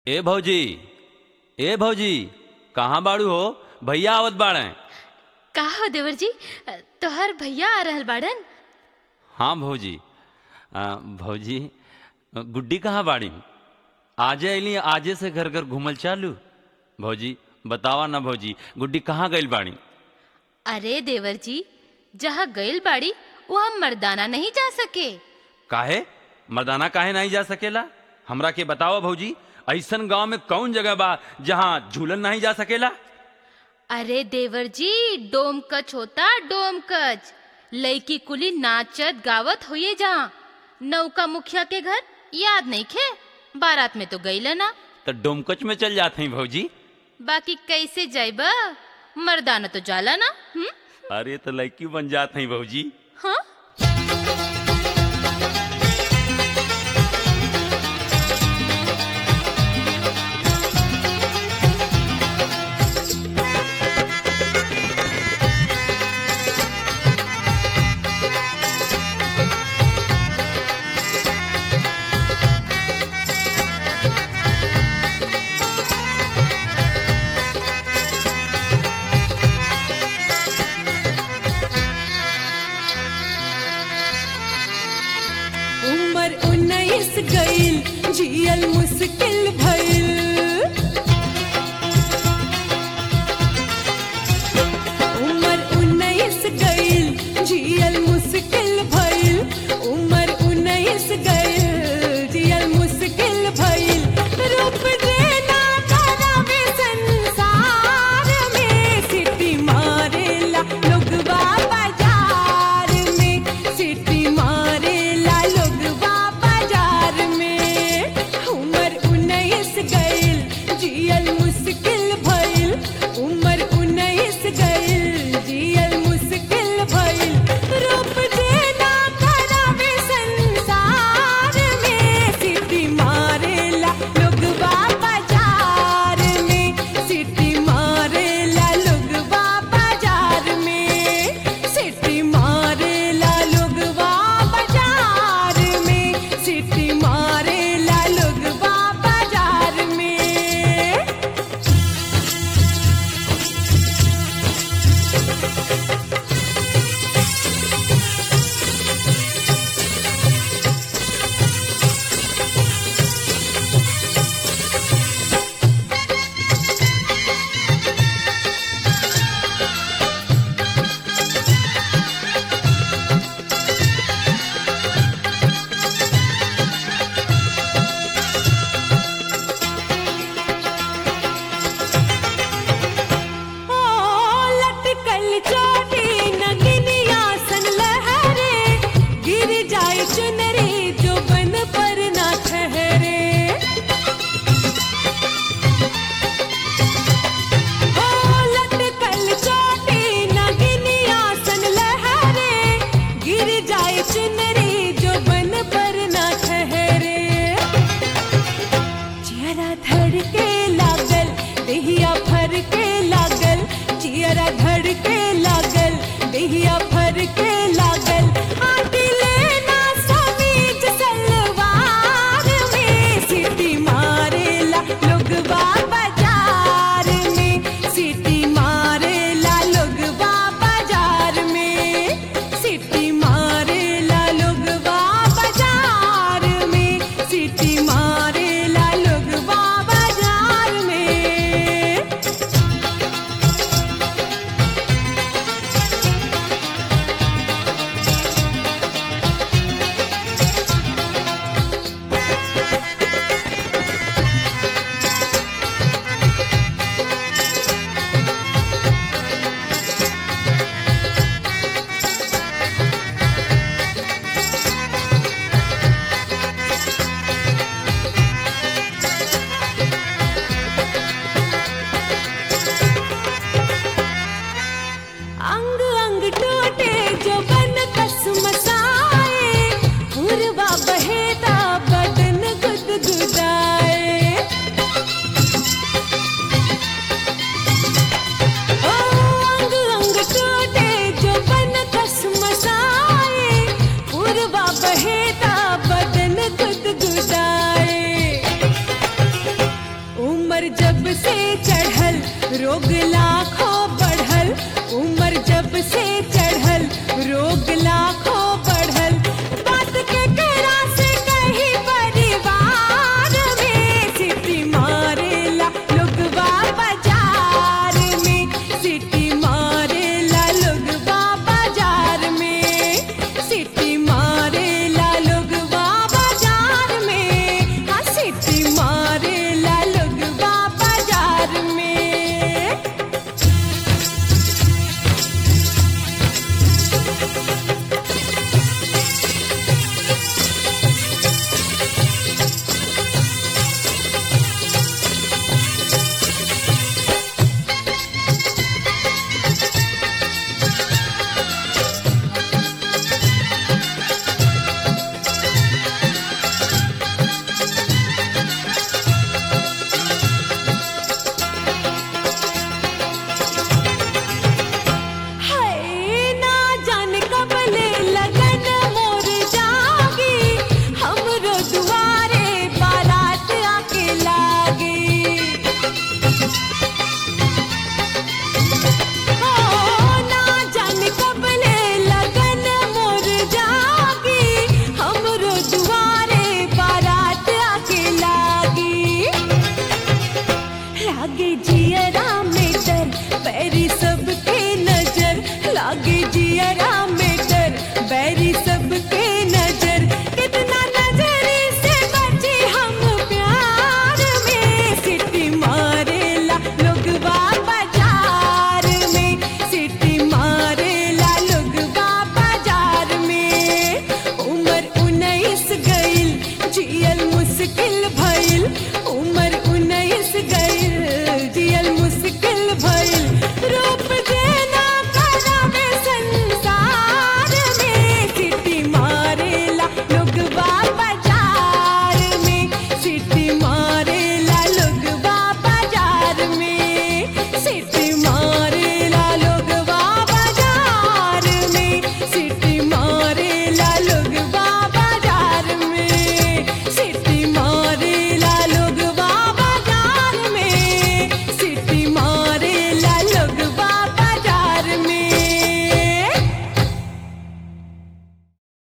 ए भौजी ए भौजी कहाँ बाड़ू हो भैया आवत बाड़े का हो देवर जी तोहर भैया आ रहल बाड़न हाँ भौजी आ, भौजी गुड्डी कहाँ बाड़ी आजे अली आजे से घर घर घूमल चालू भौजी बतावा ना भौजी गुड्डी कहाँ गइल बाड़ी अरे देवर जी जहाँ गइल बाड़ी वहाँ मर्दाना नहीं जा सके काहे मर्दाना काहे नहीं जा सकेला हमरा के बतावा भौजी ऐसन गांव में कौन जगह बा जहाँ झूलन नहीं जा सकेला अरे देवर जी डोम कच होता डोम कच लड़की कुली नाचत गावत होइए जहाँ नौका मुखिया के घर याद नहीं खे बारात में तो गई ना तो डोमकच में चल जाते हैं भौजी बाकी कैसे जाइबा मर्दाना तो जाला ना हुँ? अरे तो लड़की बन जाते हैं भौजी हाँ उमर उन्नीस गईल जियल मुश्किल भइल उमर उन्नीस गईल जियल मुश्किल भइल उमर उन्नीस गईल जियल मुश्किल भइल रूप देना करावे संसार में सिटी मारेला लोगवा बाजार में सिटी मारेला लोगवा बाजार में उमर उन्नीस गईल जियल मुश्किल भइल उमर उन्नीस गईल जियल मुश्किल भइल रूप देना करावे संसार में सिटी मारेला लोगवा बाजार में सिटी मारेला लोगवा बाजार में सिटी मारेला लोगवा बाजार में सिटी मारेला लोगवा बाजार में ओ लटकल चोटी नगिनिया सन लहरे गिर जाए चुनरी जो बन पर ना ठहरे ओ लटकल चोटी नगिनिया सन लहरे गिर जाए चुनरी जो बन पर ना ठहरे चियरा धड़ के लागल देहिया फर के लागल चियरा धड़ के लागल देहिया फर के लागल आटी लेना समीज सलवार में सिटी मारेला लोगवा बाजार में सिटी मारेला लोगवा बाजार में सिटी मारेला लोगवा बाजार में सिटी मारेला लोगवा बाजार में उम्र जब से चढ़ल रोग लाखों बढ़ल उम्र जब से चढ़ल रोग लाखों बढ़ल